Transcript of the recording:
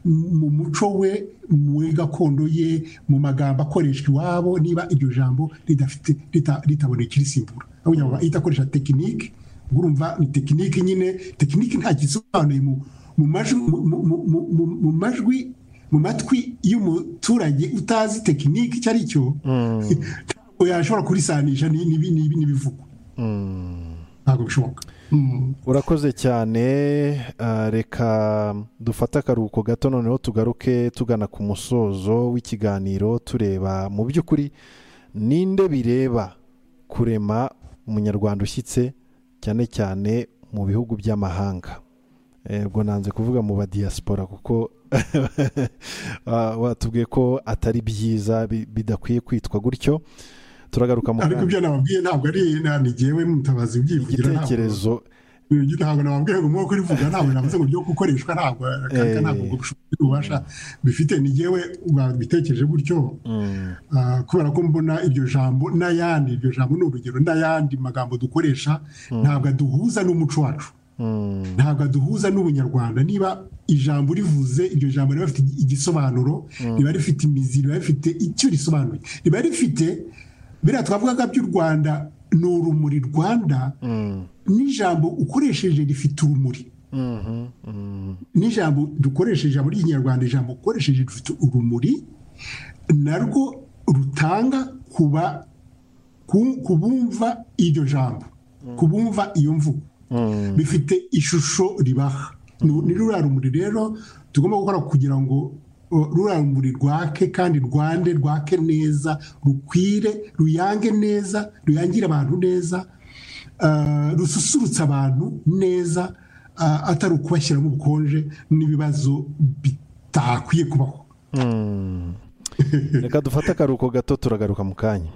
mu muco we muri gakondo ye mu magambo akoreshwa iwabo niba iryo jambo ritaboneka irisimbura idakoresha tekinike urumva ni tekinike nyine tekinike nta gisobanuye mu majwi mu matwi y'umuturage utazi tekinike icyo ari cyo ntabwo yashobora kurisanisha n'ibivugwa ntabwo bishoboka urakoze cyane reka dufate akaruhuko gato noneho tugaruke tugana ku musozo w'ikiganiro tureba mu by'ukuri ninde bireba kurema umunyarwanda ushyitse cyane cyane mu bihugu by'amahanga ubwo nanze kuvuga mu badiyasipora kuko watubwiye ko atari byiza bidakwiye kwitwa gutyo turagaruka mu kanya ariko ibyo nababwiye ntabwo ari ntigewe mutabazi ubyivugira igitekerezo ntabwo nababwiye ngo nk'uko urivuga ntabwo navuze ngo ryo gukoreshwa ntabwo ntabwo ububasha bifite ntigewe wabitekereje gutyo kubera ko mbona iryo jambo n'ayandi iryo jambo ni urugero n'ayandi magambo dukoresha ntabwo aduhuza n'umuco wacu ntabwo aduhuza n'ubunyarwanda niba ijambo rivuze iryo jambo riba rifite igisobanuro riba rifite imizi riba rifite icyo risobanuye riba rifite biriya twavugaga by'u rwanda ni urumuri rwanda n'ijambo ukoresheje rifite urumuri n'ijambo dukoresheje ijambo ry'ikinyarwanda ijambo ukoresheje rifite urumuri narwo rutanga kuba kubumva iryo jambo kubumva iyo mvugo bifite ishusho ribaha ni ruriya rumuri rero tugomba gukora kugira ngo rurangurure rwake kandi rwande rwake neza rukwire ruyange neza ruyangire abantu neza rususurutse abantu neza atari ukubashyiramo ubukonje n'ibibazo bitakwiye kubaho reka dufate akaruhuko gato turagaruka mu kanya